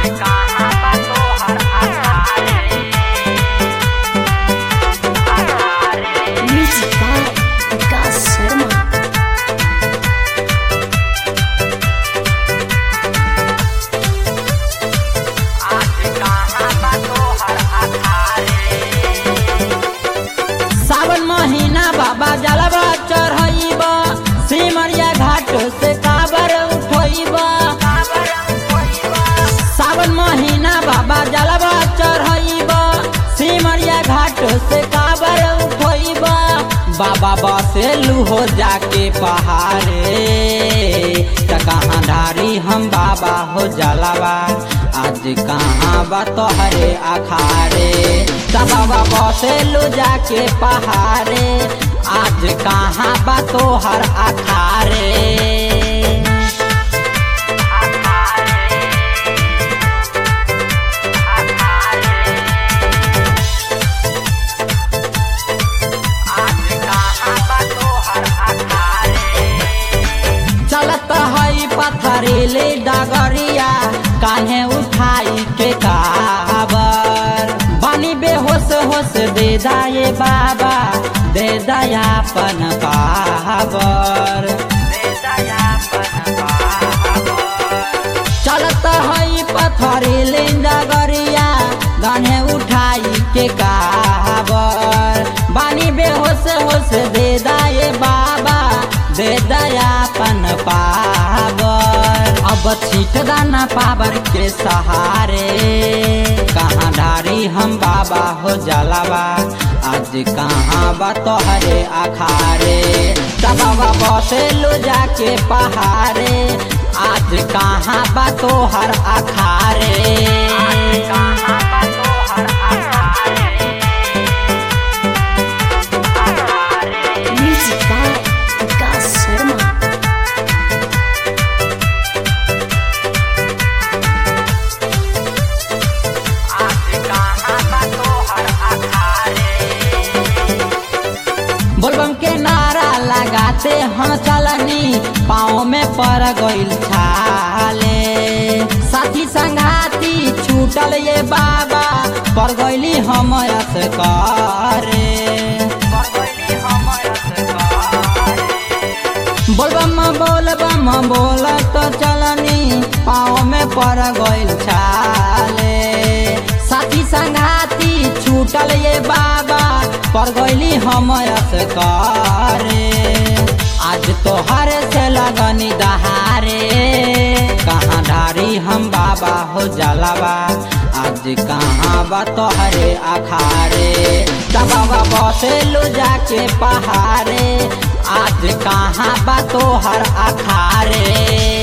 कहाँ बा तोहर अखारे अखारे Music by Vikas Sharma. आज कहाँ बा तोहर अखारे सावन महीना बाबा जलवा चढ़ब सिमरिया घाट से काबर उठब सावन महीना बाबा जलवा चढ़ब सिमरिया घाट से काबर उठब बाबा बसेलू हो जाके पहाड़े त कहाँ धारी हम बाबा हो जलवा आज कहाँ बा तोहरे अखाड़े त बाबा बसेलू जाके पहाड़े आज कहाँ बा तोहर अखाड़े आज कहाँ बा तोहर अखारे चलत हई पथरीले डगरिया कान्हे उठाई के काबर बानी बेहोश होश दे दाए बाबा दे दयापन पावर चलत हई पथरीले डगरिया कान्हे उठाई के काबर बानी बेहोश होश दे दाए बाबा दे दयापन पावर अब छीट दाना पावर के सहारे कहाँ डारी हम बाबा हो जलावा आज कहाँ बा तोहरे अखारे बाबा बसे लो जाके पहाड़े आज कहाँ बा तोहर अखारे कहाँ बा तोहर अखारे अखारे Music by Vikas Sharma. आज कहाँ बा तोहर अखारे बोलबम के नारा लगाते हम चलनी पाँव में पड़ गइल छाले साथी संगाती छूटल ये बाबा पड़ गइली हम करे बगली हमर सकारे बोलबम बोलबम बोल तो चलनी पाँव में पड़ गइल छाले साथी संगाती छूटल ये बाबा पड़ गइली हम करे आज तोहर से लगनी दहारे कहाँ धारी हम बाबा हो जलावा आज कहाँ बा तोहरे अखारे तब बाबा बसेलू जाके पहाड़े आज कहाँ बा तोहर अखारे